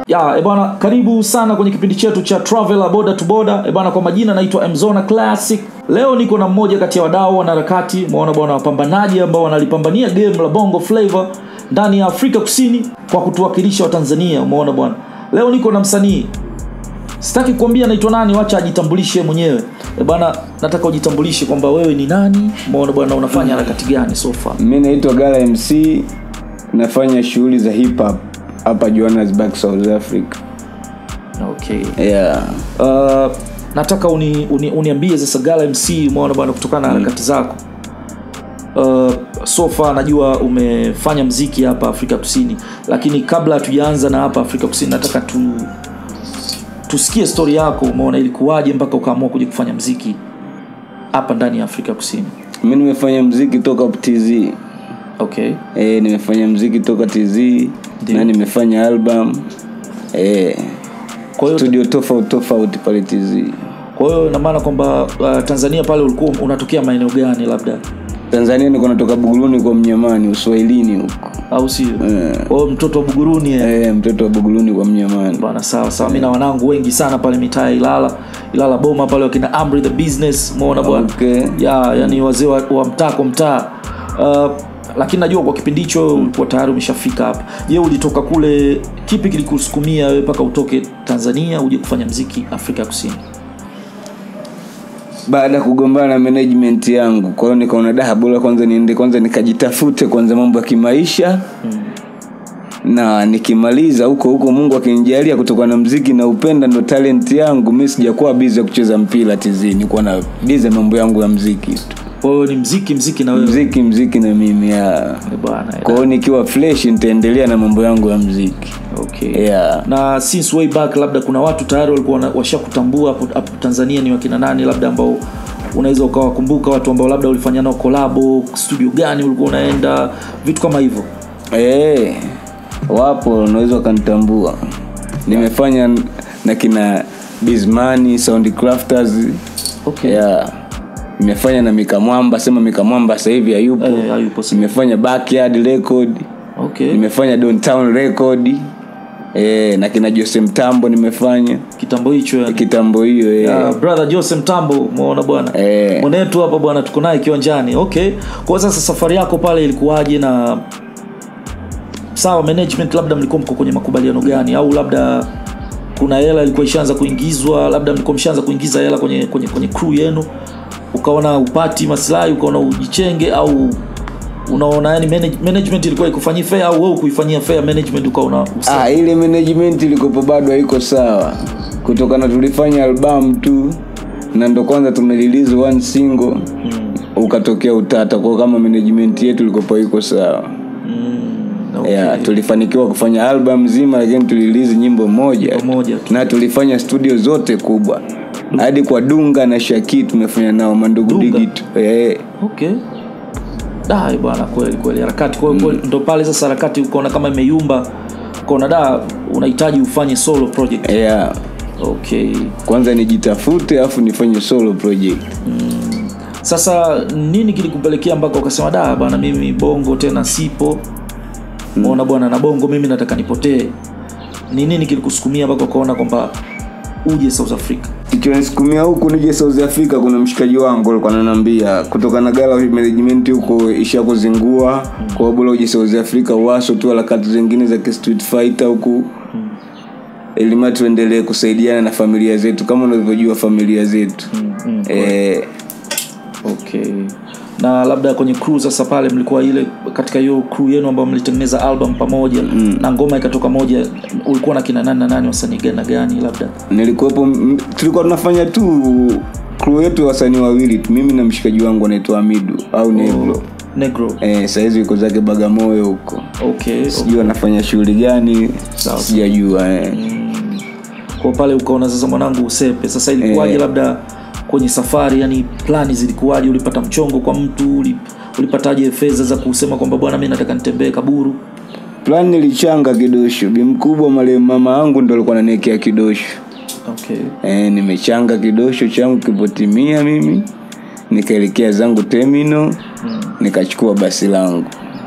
ya e bwana karibu sana kwenye kipindi chetu cha traveler boda to boda e bwana kwa majina naitwa mzona classic leo niko na mmoja kati ya wadau wanaharakati maona bwana wapambanaji ambao wanalipambania game la bongo flavor ndani ya afrika kusini kwa kutuwakilisha watanzania umeona bwana leo niko na msanii sitaki kuambia naitwa nani wacha ajitambulishe mwenyewe e bwana nataka ujitambulishe kwamba wewe ni nani umeona bwana unafanya harakati gani so far mi naitwa gala mc nafanya shughuli za hip hop hapa johannesburg south africa okay yeah. uh, nataka uni, uni, uniambie sasa gala mc umeona bwana kutokana na harakati zako uh, sofa najua umefanya mziki hapa afrika kusini lakini kabla hatujaanza na hapa afrika kusini nataka tu tusikie stori yako umeona ilikuwaje mpaka ukaamua kuja kufanya mziki hapa ndani ya afrika kusini mi nimefanya mziki toka tz okay e, nimefanya mziki toka tz na nimefanya album e, kwa hiyo studio tofauti tofauti pale tz kwa hiyo inamaana kwamba uh, tanzania pale ulikuwa unatokea maeneo gani labda tanzania niko natoka buguruni kwa mnyamani uswahilini huko au sio kwa hiyo mtoto wa buguruni eh. e, mtoto wa buguruni kwa mnyamani bana sawa sawa mi na wanangu wengi sana pale mitaa ya ilala ilala boma pale wakina amri the business umeona bwana Okay. ya yani wazee wa, wa mtaa kwa mtaa uh, lakini najua kwa kipindi hicho ulikuwa tayari umeshafika hapa je ulitoka kule kipi kilikusukumia wewe mpaka utoke tanzania uje kufanya mziki afrika ya kusini baada ya kugombana na management yangu kwa hiyo nikaona daha bora kwanza niende kwanza nikajitafute kwanza mambo ya kimaisha hmm. na nikimaliza huko huko mungu akinijalia kutoka na mziki na upenda ndo talent yangu mi sijakuwa bizi ya kucheza mpira tizini kuwa na bizi mambo yangu ya mziki tu kwa hiyo ni mziki mziki na wewe mziki mziki na mimi ya Eh, bwana eh. kwa hiyo nikiwa fresh nitaendelea na mambo yangu ya mziki okay yeah. na since way back labda kuna watu tayari walikuwa wana- washakutambua hapo hapo tanzania ni wakina nani labda ambao unaweza ukawakumbuka watu ambao labda ulifanya nao kolabo studio gani ulikuwa unaenda vitu kama hivyo Eh, wapo unaweza ukanitambua nimefanya na kina bismani soundcrafters okay. yeah. nimefanya na mikamwamba sema mikamwamba sasa hivi hayupo Eh, hayupo sasa. nimefanya backyard record okay. nimefanya downtown record eh, na kina jose mtambo nimefanya kitambo hicho yani. kitambo hiyo eh. Uh, brother jose mtambo umeona bwana Eh. mwenetu hapa bwana tuko naye kiwanjani okay kwa sasa safari yako pale ilikuwaje na sawa management labda mlikuwa mko kwenye makubaliano gani au labda kuna hela ilikuwa ishaanza kuingizwa labda mlikuwa mshaanza kuingiza hela kwenye kwenye kwenye crew yenu ukaona upati maslahi ukaona ujichenge au unaona yani manage, management ilikuwa ikufanyia fair au wewe kuifanyia fair management ukaona usa- ah, ile management ilikopo bado haiko sawa kutokana tulifanya album tu na ndo kwanza tumerelease one single mm, ukatokea utata kwa kama management yetu ilikopo iko sawa mm, okay. yeah, tulifanikiwa kufanya album nzima lakini tulilizi nyimbo moja moja tu. na tulifanya studio zote kubwa hadi kwa dunga na shaki tumefanya nao mandugu Dunga? digitu eh, okay dai bwana kweli kweli harakati kwa hiyo kweli ndo pale sasa harakati ukaona kama imeyumba ukaona da unahitaji ufanye solo project yeah. okay kwanza nijitafute alafu nifanye solo project sasa nini kilikupelekea mpaka ukasema da bwana mimi bongo tena sipo umeona bwana na bongo mimi nataka nipotee ni nini kilikusukumia mpaka ukaona kwamba uje south africa ichonisukumia huku nije south africa kuna mshikaji wangu alikuwa ananiambia kutoka na gala management huko ishakuzingua mm. kwa bora uje south africa waso tu harakati zingine za ki street fighter huku mm. elima tuendelee kusaidiana na familia zetu kama unavyojua familia zetu mm, mm. eh, okay na labda kwenye crew sasa pale mlikuwa ile katika hiyo crew yenu ambayo mlitengeneza album pamoja mm. na ngoma ikatoka moja ulikuwa na kina nani na nani wasanii gani na gani labda nilikuwepo m- tulikuwa tunafanya tu crew yetu wasanii wawili tu mimi na mshikaji wangu anaitwa amidu au negro negro eh, sahizi yuko zake bagamoyo huko okay sijui anafanya shughuli gani Sawa. sijajua eh. kwa pale ukaona sasa mwanangu usepe sasa ilikuwaje Eh. labda kwenye safari yani plani zilikuwaje ulipata mchongo kwa mtu uli- ulipataje fedha za kusema kwamba bwana mi nataka nitembee kaburu plan nilichanga kidosho bi mkubwa marehemu mama yangu ndo alikuwa ananiekea kidosho okay e, nimechanga kidosho changu kipotimia mimi nikaelekea zangu terminal nikachukua basi langu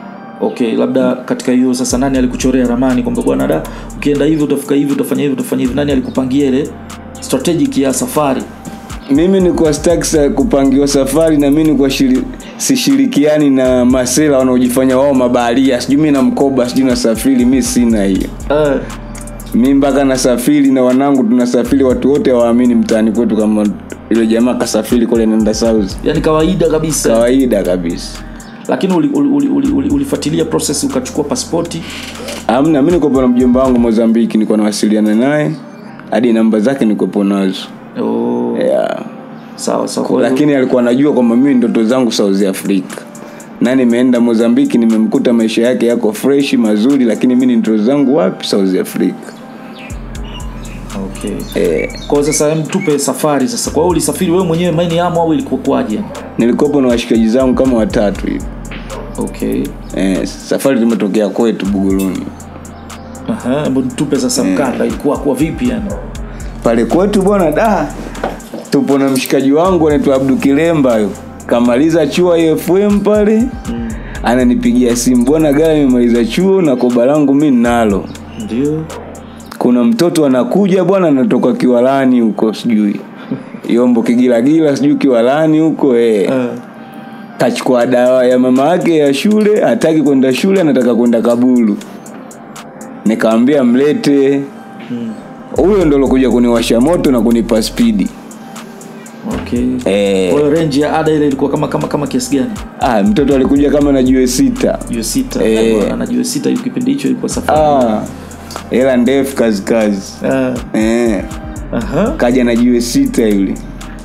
okay labda katika hiyo sasa nani alikuchorea ramani kwamba bwana da ukienda hivi utafika hivi utafanya hivi utafanya hivi nani alikupangia ile strategic ya safari mimi nikuwa staki sa kupangiwa safari na mi nikuwa shiri, sishirikiani na masela wanaojifanya wao mabaharia sijui mi na mkoba sijui nasafiri mi sina hiyo eh, mi mpaka nasafiri na wanangu tunasafiri watu wote hawaamini mtaani kwetu kama ile jamaa kasafiri kule nenda south yani kawaida kabisa kawaida kabisa lakini ulifuatilia uli, uli, uli, ulifuatilia process ukachukua pasipoti amna mi nikopo na mjomba wangu mozambiki niko nawasiliana naye hadi namba zake nikopo nazo oh, yeah. sawa sawa kwa hiyo- lakini alikuwa anajua kwamba mimi ndoto zangu south africa na nimeenda mozambiki nimemkuta maisha yake yako fresh mazuri lakini mi ni ndoto zangu wapi south africa okay. eh, kwa hiyo sasa hem tupe safari sasa kwa hiyo ulisafiri wewe mwenyewe maini yamo au ilikuwa kwaje nilikopo na washikaji zangu kama watatu hivi okay eh, safari tumetokea kwetu buguruni Aha, hebu tupe sasa mkanda ilikuwa kwa vipi yani pale kwetu bwana da tupo na mshikaji wangu anaitwa abdu kilemba yo kamaliza chuo ifm pale mm. ananipigia simu bwana gari imemaliza chuo na koba langu mi nalo ndio kuna mtoto anakuja bwana anatoka kiwalani huko sijui yombo kigilagila sijui kiwalani huko eh. Eh, kachukua dawa ya mama yake ya shule hataki kwenda shule anataka kwenda kabulu nikamwambia mlete huyo ndo lokuja kuniwasha moto na kunipa spidi okay eh, kwa hiyo range ya ada ile ilikuwa kama kama kama kiasi gani ah, mtoto alikuja kama na jue sita juu sita Eh. eh. na juu sita hiyo kipindi hicho ilikuwa safari ah, hela ndefu kazi kazi Eh, eh, aha kaja na jue sita yule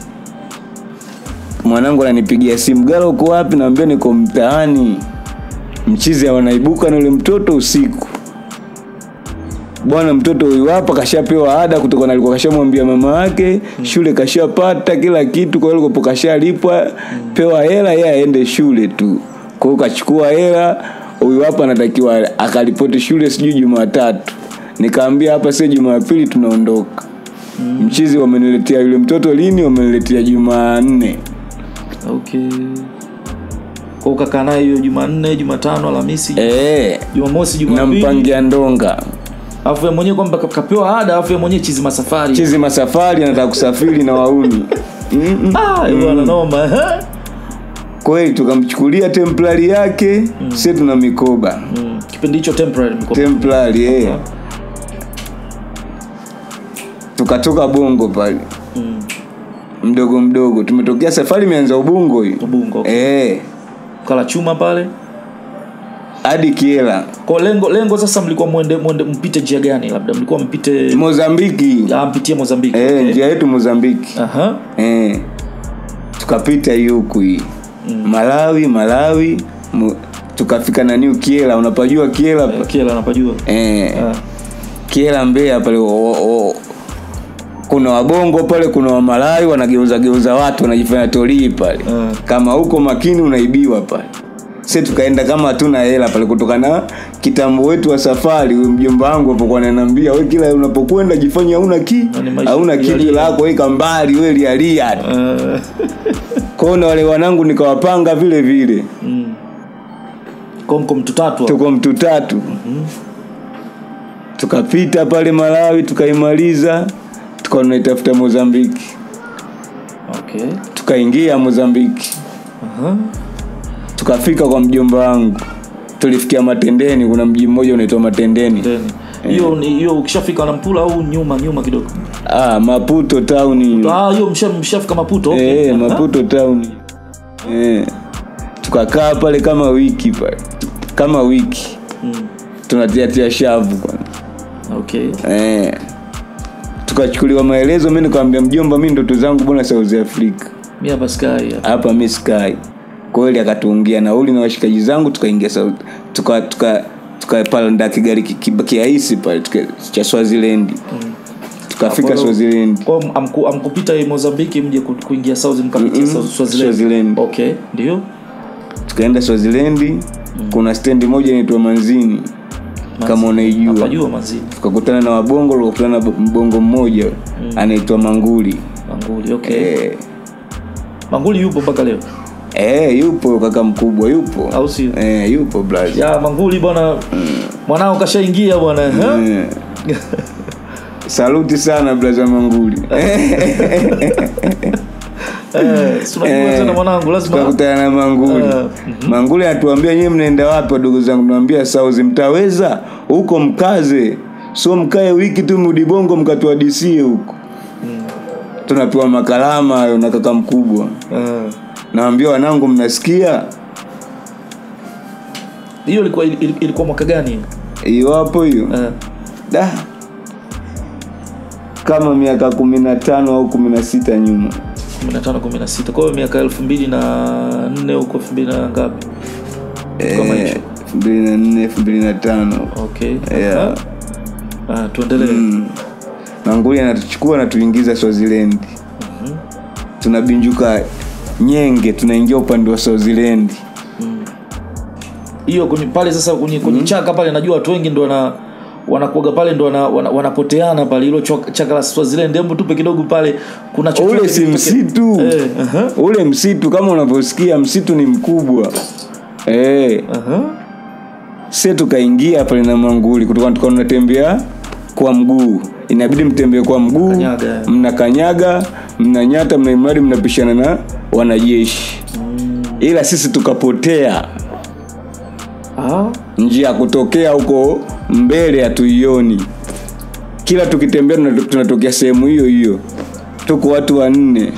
mwanangu ananipigia simu gala uko wapi naambia niko mtaani mchizi wanaibuka na yule mtoto usiku bwana mtoto huyu hapa kashapewa ada kutoka na alikuwa kashamwambia mama yake shule kashapata kila kitu kwa hiyo alikopo kashalipwa pewa hela yeye aende shule tu kwa hiyo kachukua hela huyu hapa anatakiwa akaripoti shule sijui jumatatu nikaambia hapa sio jumapili tunaondoka mchizi wameniletea yule mtoto lini wameniletea jumanne okay kwa ukakaa naye hiyo jumanne jumatano alhamisi Eh, jumamosi jumapili nampangia ndonga alafu yeye mwenyewe kwamba ka- kapewa ada alafu yeye mwenyewe chizi masafari chizi masafari anataka kusafiri na wauni Mm-mm. ah bwana noma eh? kweli tukamchukulia templari yake mm. sie tuna mikoba mm. kipindi hicho temporary mko templari eh. tukatoka bongo pale mm. mdogo mdogo tumetokea safari imeanza ubungo hii ubungo eh, kala chuma pale hadi kiela kwa lengo lengo sasa mlikuwa mwende mwende mpite njia gani labda mlikuwa mpite mozambiki ah, mpitie Mozambiki eh, okay. njia yetu mozambiki aha eh, tukapita hii huku hii malawi malawi mu, tukafika naniu kiela unapajua kiela Eh, kila anapajua eh, ah. kiela mbea pale o, o, kuna wabongo pale kuna wamalawi wanageuza geuza watu wanajifanya tolii pale Mm. kama huko makini unaibiwa pale si tukaenda kama hatuna hela pale kutokana kitambo wetu wa safari huyu mjomba wangu apokuwa ananiambia we kila unapokwenda jifanye hauna ki Yaani maisha hauna kitu lialia. lako weka mbali we lialia tu Eh, kwao na wale wanangu nikawapanga vile vile mm. Kwa mko mtu tatu hapo. tuko mtu tatu tukapita pale malawi tukaimaliza tukawa tunaitafuta mozambiki okay tukaingia mozambiki aha tukafika kwa mjomba wangu tulifikia matendeni kuna mji mmoja unaitwa matendeni then hiyo ni hiyo ukishafika na mpula au nyuma nyuma kidogo ah, maputo town ah hiyo msha mshafika maputo okay. eh, Aha. maputo town eh. tukakaa pale kama wiki pale kama wiki mm. tunatiatia shavu kwanza okay eh. tukachukuliwa maelezo mi nikamwambia mjomba mi ndoto zangu bwana south africa mimi hapa sky hapa. hapa mi sky kweli akatuungia nauli na washikaji zangu tukaingia South- tuka tuka tukapanda kigari ki- ki- kiaisi pale tuka- cha swazilendi tukafika Hapo- swazilendi kwa hiyo amku, amkupita hii Mozambiki mje ku- kuingia South mkapitia Mm-mm. South Swaziland. Swaziland. Okay, ndio. tukaenda swazilendi kuna stendi moja inaitwa manzini kama unaijua Napajua mazini. tukakutana na wabongo tukakutana na mbongo mmoja anaitwa manguli Manguli, okay. eh, Manguli yupo mpaka leo. Eh, yupo kaka mkubwa yupo Au sio? eh, yupo blaza ya manguli bwana mwanao kashaingia bwana eh? Eh. saluti sana blaza manguli Eh, si unajua Eh, tena mwanangu lazima tukakutana na manguli Eh, manguli anatuambia nyewe mnaenda wapi wadogo zangu nawambia sauzi mtaweza huko mkaze so mkae wiki tu mudibongo mkatuadisie huko tunapewa makalama hayo na kaka mkubwa Eh. nawambia wanangu mnasikia hiyo ilikuwa ili- ilikuwa mwaka gani hiyo hapo hiyo Eh. da kama miaka kumi na tano au kumi na sita nyuma 15 16 kwa hiyo miaka elfu mbili na nne huko elfu mbili na ngapi Kama Eh, hicho. elfu mbili na nne elfu mbili na tano okay Yeah. Ah, tuendelee manguli anatuchukua anatuingiza swazilendi tunabinjuka nyenge tunaingia upande wa swazilendi hiyo kwenye pale sasa kwenye, kwenye chaka pale najua watu wengi ndo wana wanakuaga pale ndo wana, wana, wanapoteana pale hilo chok- chaka la Swaziland hebu tupe kidogo pale kuna chochote ule si kilitokea? msitu eh, aha, ule msitu kama unavyosikia msitu ni mkubwa eh aha. sie tukaingia pale na manguli kutoka tukawa tunatembea kwa mguu inabidi mtembee kwa mguu Kanyaga. mnakanyaga mnanyata mnaimradi mnapishana na wanajeshi ila sisi tukapotea Ah, njia ya kutokea huko mbele hatuioni kila tukitembea tunato- tunatokea sehemu hiyo hiyo tuko watu wanne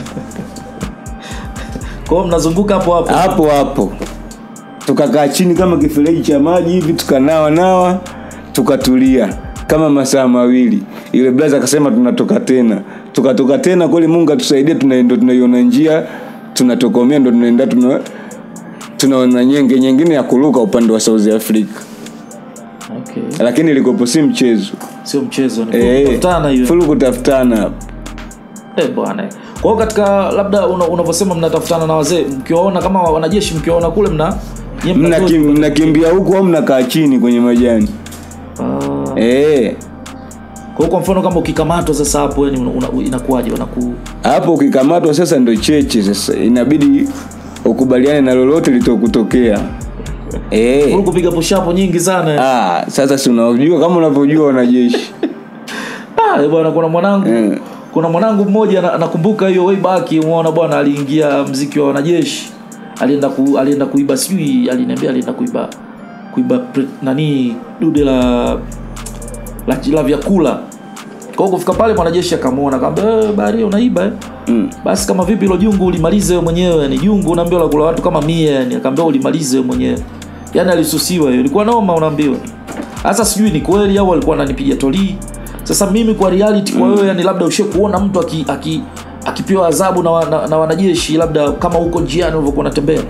kwa hiyo mnazunguka hapo hapo hapo hapo tukakaa chini kama kifereji cha maji hivi tukanawa nawa tukatulia kama masaa mawili yule blaza akasema tunatoka tena tukatoka tena kweli mungu atusaidie tuna- ndo tunaiona njia tunatokomea ndo tunaenda tuna tunaona nyenge nyingine ya kuruka upande wa south africa okay. lakini ilikopo si mchezo sio mchezo ni Eh, kutafutana hiyo fulu kutafutana hapo eh bwana kwa hiyo katika labda una- unavyosema mnatafutana na wazee mkiwaona kama wanajeshi mkiwaona kule mna nyie mna doji. Mnakim- mnakimbia huku au mnakaa chini kwenye majani Ah, eh kwa hiyo kwa mfano kama ukikamatwa sasa hapo yani una- una- inakuwaje wanaku hapo ukikamatwa sasa ndo cheche sasa inabidi ukubaliane na lolote litokutokea eh Huku kupiga pushapo nyingi sana ah sasa si unajua kama unavyojua wanajeshi ah, eh, bwana kuna mwanangu Eh. kuna mwanangu mmoja na- nakumbuka hiyo way back umeona bwana aliingia mziki wa wanajeshi alienda ku, alienda kuiba sijui aliniambia alienda kuiba kuiba pre, nani dude la la, la vyakula kwa hiyo kufika pale mwanajeshi akamwona akamwambia eh, baharia unaiba eh? mm. basi kama vipi hilo jungu ulimalize wewe mwenyewe ni jungu unaambiwa la kula watu kama mia yani akaambia ulimalize wewe mwenyewe yani alisusiwa hiyo ilikuwa noma unaambiwa sasa sijui ni kweli au alikuwa ananipiga tolii sasa mimi kwa reality kwa wewe yani labda ushe kuona mtu aki, aki akipewa adhabu na, wa- na, na wanajeshi labda kama huko njiani ulivyokuwa unatembea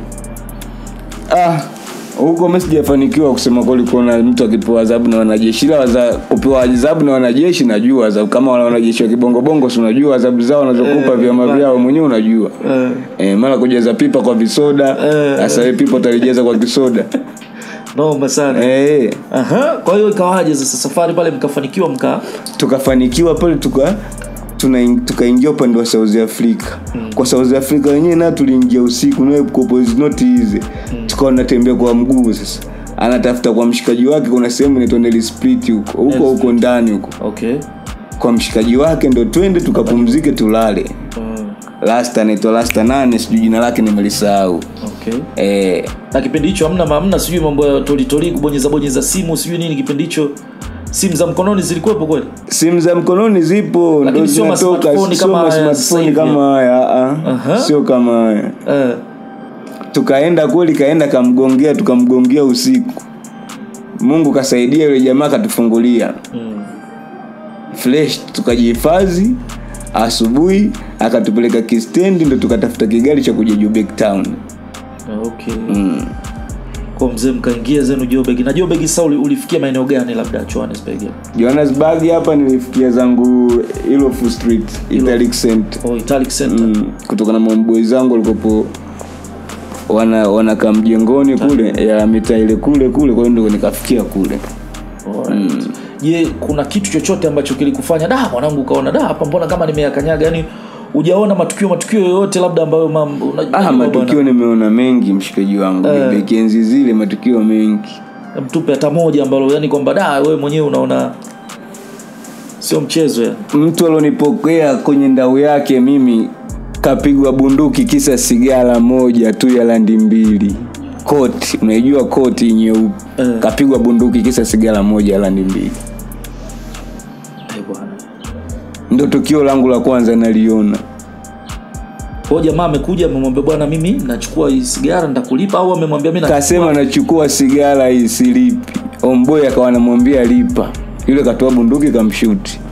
ah huko mimi sijafanikiwa kusema kweli kuona mtu akipewa adhabu na wanajeshi ila waza kupewa adhabu na wanajeshi najua adhabu kama wale wanajeshi wa kibongobongo si unajua adhabu zao wanazokupa Eh, vyama bana. vyao mwenyewe unajua eh, eh, mara kujaza pipa kwa visoda Eh, sasa eh, pipa utalijaza kwa kisoda noma sana eh, Aha, kwa hiyo ikawaje sasa safari pale mkafanikiwa mka tukafanikiwa pale tuka tuna- tukaingia upande wa south africa mm. kwa south africa wenyewe nayo tuliingia usiku nayo kopo is not easy mm. tukawa natembea kwa mguu sasa anatafuta kwa mshikaji wake kuna sehemu inaitwa Nelly split huko huko huko ndani huko okay kwa mshikaji wake ndo twende tukapumzike tulale mm, lasta anaitwa lasta nane sijui jina lake nimelisahau okay eh, na kipindi hicho hamna hamna sijui mambo ya tolitoli kubonyeza bonyeza simu sijui nini kipindi hicho simu za mkononi zilikuwepo kweli simu za mkononi zipo Lakini ndo sio ma zinatoka smartphone sio kama ma haya sasa smartphone hivi. kama haya ah, ah. Aha. sio kama haya eh, tukaenda kweli kaenda kamgongea tukamgongea usiku mungu kasaidia yule jamaa akatufungulia mm, fresh tukajihifadhi asubuhi akatupeleka kistendi ndo tukatafuta kigari cha kuja Joburg town okay kwa mzee mkaingia zenu jobegi na jobegi sasa uli- ulifikia maeneo gani labda johannesburg johannesburg hapa nilifikia zangu ilofu street italic center oh, italic center mm, kutokana na mamboi zangu walikopo wana wanakaa mjengoni kule ya mitaa ile kule kule kwa hiyo ndo nikafikia kule Alright. je kuna kitu chochote ambacho kilikufanya da mwanangu ukaona da hapa mbona kama nimeyakanyaga yani hujaona matukio matukio yoyote labda ambayo mam- unajua ah, bwana, matukio nimeona mengi mshikaji wangu Eh. eh. enzi zile matukio mengi mtupe hata moja ambalo yani kwamba da wewe mwenyewe unaona sio mchezo ya mtu alionipokea kwenye ndau yake mimi kapigwa bunduki kisa sigara moja tu ya landi mbili koti unaijua koti nyeupe Eh. kapigwa bunduki kisa sigara moja ya landi mbili Eh, bwana ndo tukio langu la kwanza naliona kwa hiyo jamaa amekuja amemwambia bwana mimi nachukua hii sigara nitakulipa au amemwambia mimi nachukua- kasema nachukua sigara hii silipi omboy akawa anamwambia lipa yule katoa bunduki kamshuti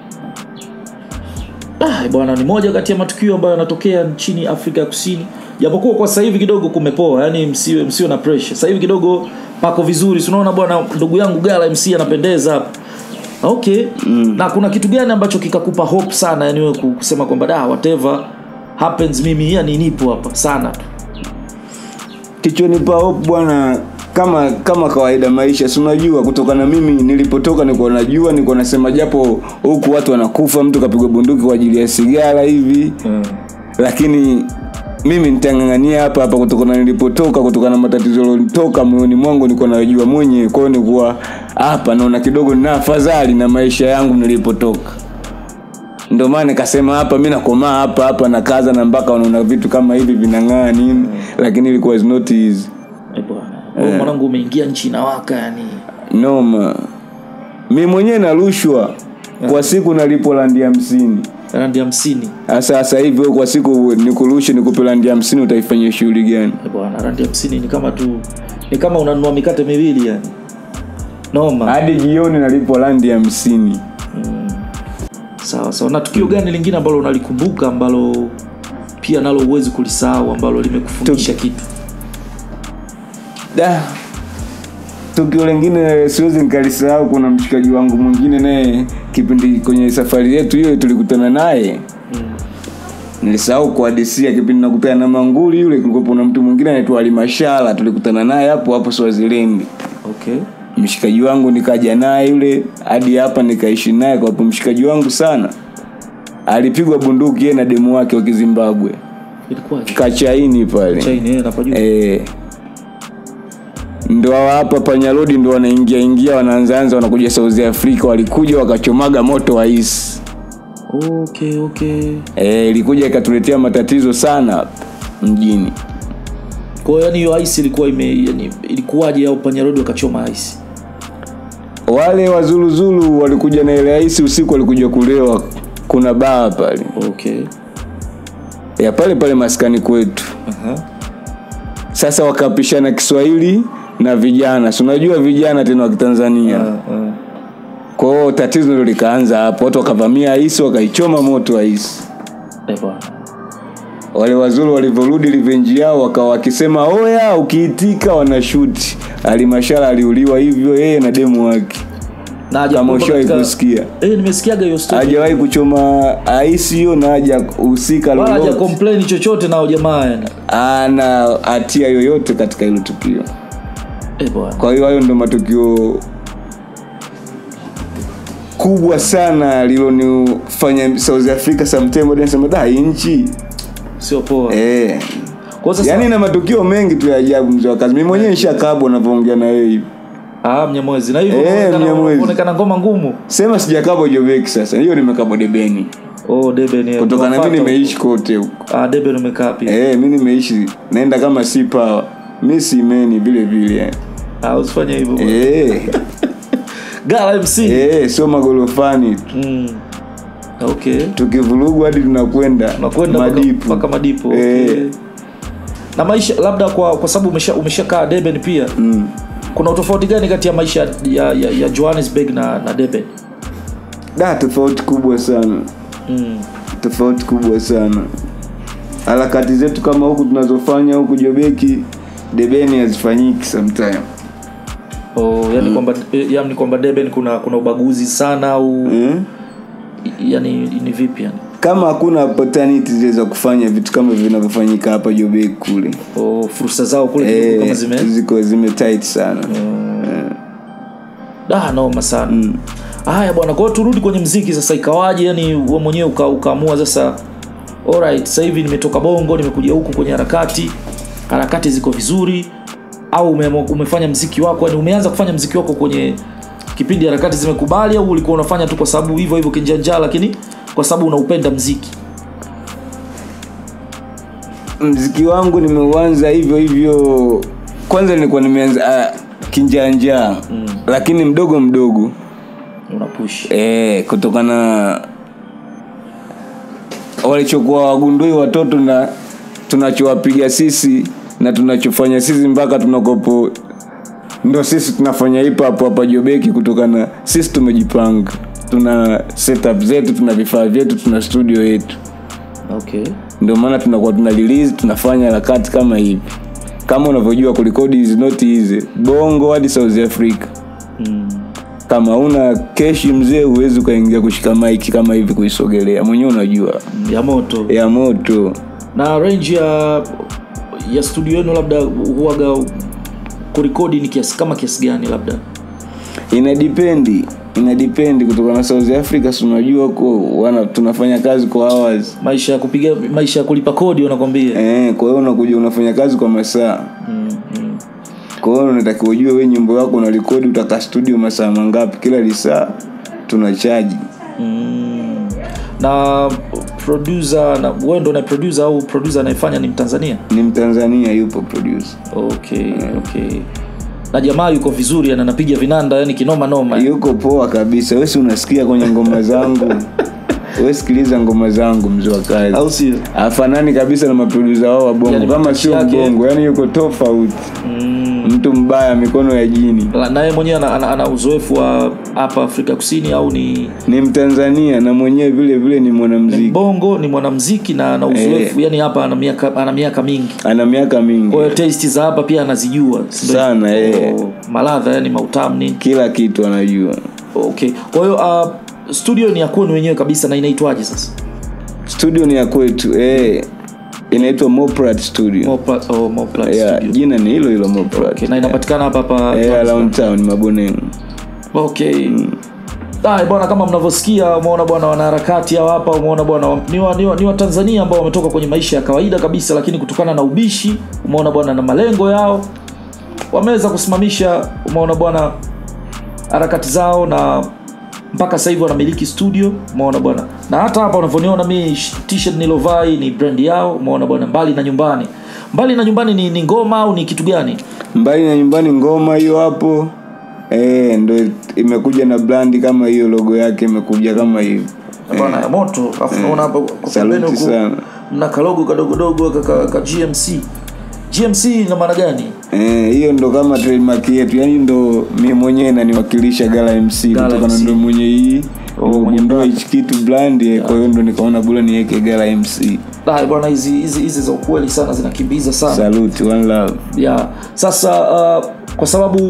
Ah, bwana ni moja kati ya matukio ambayo yanatokea nchini Afrika ya Kusini, japokuwa kwa sasa hivi kidogo kumepoa, yani msiwe msiwe na pressure. Sasa hivi kidogo pako vizuri, si unaona bwana, ndugu yangu Gala MC anapendeza hapa. Okay. Mm. Na kuna kitu gani ambacho kikakupa hope sana, yani wewe kusema kwamba da whatever happens mimi yani nipo hapa sana tu. kichonipa hope bwana kama kama kawaida maisha si unajua kutokana mimi nilipotoka nilikuwa najua nilikuwa nasema japo huku watu wanakufa mtu kapigwa bunduki kwa ajili ya sigara hivi Mm. lakini mimi nitang'ang'ania hapa hapa kutokana nilipotoka kutokana na matatizo yalionitoka moyoni mwangu nilikuwa najua mwenyewe kwa hiyo nilikuwa hapa naona kidogo nina afadhali na maisha yangu nilipotoka ndio maana nikasema hapa mi nakomaa hapa hapa na kaza na mpaka unaona vitu kama hivi vinang'aa nini lakini ilikuwa is not easy Eh, bwana. Wewe mwanangu umeingia nchi inawaka yani. noma mi mwenyewe narushwa kwa siku nalipo landi hamsini Randi hamsini. sasa sasa hivi wewe kwa siku nikurushe nikupe landi hamsini utaifanyia shughuli gani Eh, bwana randi hamsini ni kama tu ni kama unanunua mikate miwili yani. Noma. hadi jioni nalipo landi hamsini sawa sawa na tukio gani lingine ambalo unalikumbuka ambalo pia nalo huwezi kulisahau ambalo limekufundisha kitu da tukio lingine siwezi nikalisahau kuna mshikaji wangu mwingine naye kipindi kwenye safari yetu hiyo tulikutana naye nilisahau kuhadisia kipindi nakupea na manguli yule kulikuwa na mtu mwingine anaitwa alimashara tulikutana naye hapo hapo swazilendi okay mshikaji wangu nikaja naye yule hadi hapa nikaishi naye kwa hapo mshikaji wangu sana alipigwa bunduki yeye na demu wake wa kizimbabwe ilikuwaje kachaini pale chaini eh napajua Eh, ndo hawa hapa panyarodi ndo wanaingia ingia wanaanzaanza wanakuja south africa walikuja wakachomaga moto wa isi okay okay Eh, ilikuja ikatuletea matatizo sana hapa mjini kwa hiyo yani hiyo ice ilikuwa ime yani ilikuwaje au panyarodi wakachoma ice wale wazuluzulu walikuja na ile aisi usiku walikuja kulewa kuna baa pale okay ya pale pale maskani kwetu aha sasa wakapishana kiswahili na vijana si unajua vijana tena wa kitanzania Ah, ah. kwa hiyo tatizo ndo likaanza hapo watu wakavamia aisi wakaichoma moto aisi Eh, bwana wale wazuri walivyorudi livenji yao wakawa wakisema oya ukiitika wanashuti alimashara aliuliwa hivyo yeye na demu wake na haja kama kumbuka ushawahi katika- kusikia eh nimesikiaga hiyo story hajawahi kuchoma aisi hiyo na haja husika wala haja lolote complain chochote nao jamaa yani ana hatia yoyote katika hilo tukio eh bwana kwa hiyo hayo ndo matukio kubwa sana lilonifanya south africa sometime nasema da hii nchi sio poa eh. kwa sasa yaani na matukio mengi tu ya ajabu mzee wa kazi mi mwenyewe nishakabwa unavyoongea na wewe hivi ah mnyamwezi na hivyo Eh, unaonekana- Mnyamwezi. unaonekana ngoma ngumu sema sijakabwa jobeki sasa hiyo nimekabwa debeni oh deben eh, kutokana mi unafuata nimeishi kote huko huko. ah deben umekaa pia eh, mi nimeishi naenda kama si pawa mi simeni vile vile eh. ah usifanye hivyo bwana. eh, gala mc eh, sio magorofani tu mm. okay tukivurugwa hadi tunakwenda unakwenda mpaka- madipu mpaka madipo okay. Eh. na maisha labda kwa kwa sababu umesha umeshakaa deben pia mm. kuna utofauti gani kati ya maisha ya, ya, ya johannesburg na, na deben da tofauti kubwa sana mm. tofauti kubwa sana harakati zetu kama huku tunazofanya huku jobeki debeni hazifanyiki sometime oh, yani kwamba eh, yani kwamba deben kuna kuna ubaguzi sana au eh? yani ni vipi yani kama hakuna opportunity zile za kufanya vitu kama vinavyofanyika hapa jobeki kule oh, fursa zao kule kidogo kama eh, zime ziko zime tight sana da noma sana haya bwana kwao turudi kwenye mziki sasa ikawaje yani we mwenyewe uka, ukaamua sasa alright sasa hivi nimetoka bongo nimekuja huku kwenye harakati harakati ziko vizuri au ume, umefanya mziki wako yani umeanza kufanya mziki wako kwenye kipindi harakati zimekubali au ulikuwa unafanya tu kwa sababu hivyo hivyo kinjanjaa lakini kwa sababu unaupenda mziki mziki wangu nimeuanza hivyo hivyo kwanza nilikuwa nimeanza uh, kinjanjaa mm. lakini mdogo mdogo unapush e, kutokana walichokuwa wagundui watoto na tunachowapiga sisi na tunachofanya sisi mpaka tunakopo ndo sisi tunafanya hip hop hapa Jobeki kutokana sisi tumejipanga tuna setup zetu tuna vifaa vyetu tuna studio yetu okay ndio maana tunakuwa tuna release tunafanya harakati kama hivi kama unavyojua kurekodi is not easy bongo hadi south africa mm. kama una keshi mzee huwezi ukaingia kushika maiki kama hivi kuisogelea mwenyewe unajua ya moto ya moto na range ya ya studio yenu labda huaga kurekodi ni kiasi kama kiasi gani labda inadipendi inadipendi kutoka na south africa si unajua ko wana tunafanya kazi kwa hours maisha ya kupiga maisha ya kulipa kodi unakwambia eh, kwa hiyo unakuja unafanya kazi kwa masaa mm, mm. kwa hiyo unatakiwa ujue we nyimbo yako unarekodi utakaa studio masaa mangapi kila lisaa tunachaji Mm. na producer na wewe ndo na producer au producer anayefanya ni mtanzania ni mtanzania yupo producer okay okay na jamaa yuko vizuri ana anapiga vinanda yani kinoma noma yuko poa kabisa wesi unasikia kwenye ngoma zangu we sikiliza ngoma zangu mzee wa kazi au sio afanani kabisa na maprodusa wao wa bongo Yani kama matashi sio yake- bongo yani yuko tofauti mm. mtu mbaya mikono ya jini La- naye mwenyewe ana, ana, ana uzoefu wa hapa afrika kusini au ni ni mtanzania na mwenyewe vile vile ni mwanamziki bongo ni mwanamziki na ana uzoefu yani hapa ana miaka ana miaka mingi ana miaka mingi kwa hiyo taste za hapa pia anazijua si ndio? Sana, eh. Oh, maladha yani mautamu nini kila kitu anajua okay kwa hiyo uh, studio ni ya kwenu wenyewe kabisa na inaitwaje sasa studio ni ya kwetu eh, inaitwa Moprat studio Mopla, oh, Mopla yeah, studio jina ni hilo hilo Moprat okay, na inapatikana hapa hapa eh, around town maboneni okay Haya bwana kama mnavyosikia umeona bwana wanaharakati hao hapa umeona bwana wa- ni wa, ni, wa, ni wa Tanzania ambao wametoka kwenye maisha ya kawaida kabisa lakini kutokana na ubishi umeona bwana na malengo yao wameweza kusimamisha umeona bwana harakati zao na mpaka sasa hivi wanamiliki studio umeona bwana na hata hapa unavyoniona mi sh- t-shirt nilovai ni brand yao umeona bwana mbali na nyumbani mbali na nyumbani ni, ni ngoma au ni kitu gani mbali na nyumbani ngoma hiyo hapo eh, ndo imekuja na brandi kama hiyo logo yake imekuja kama hiyo bwana ya moto alafu naona hapa kwa Saluti pembeni huku sana. mna kalogo kadogodogo ka, ka, ka gmc gmc ina maana gani Eh, hiyo ndo kama trademark yetu yani ndo mi mwenyewe naniwakilisha gala mc Gala kutokana MC. ndo mwenye hii Oh, mwenye nimegundua brand. hichi kitu brand eh, kwa hiyo ndo nikaona bora niweke gala mc Ah, bwana hizi hizi hizi za ukweli sana zinakimbiza sana salute one love yeah. sasa uh, kwa sababu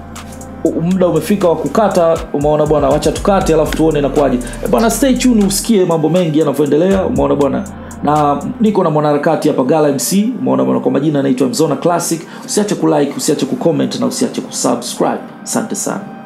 u- muda umefika wa kukata umeona bwana wacha tukate alafu tuone inakuwaje Eh, bwana stay tuned usikie mambo mengi yanavyoendelea umeona bwana na niko na mwanaharakati hapa gala mc umeona bwana kwa majina anaitwa mzona classic usiache kulike usiache kucomment na usiache kusubscribe asante sana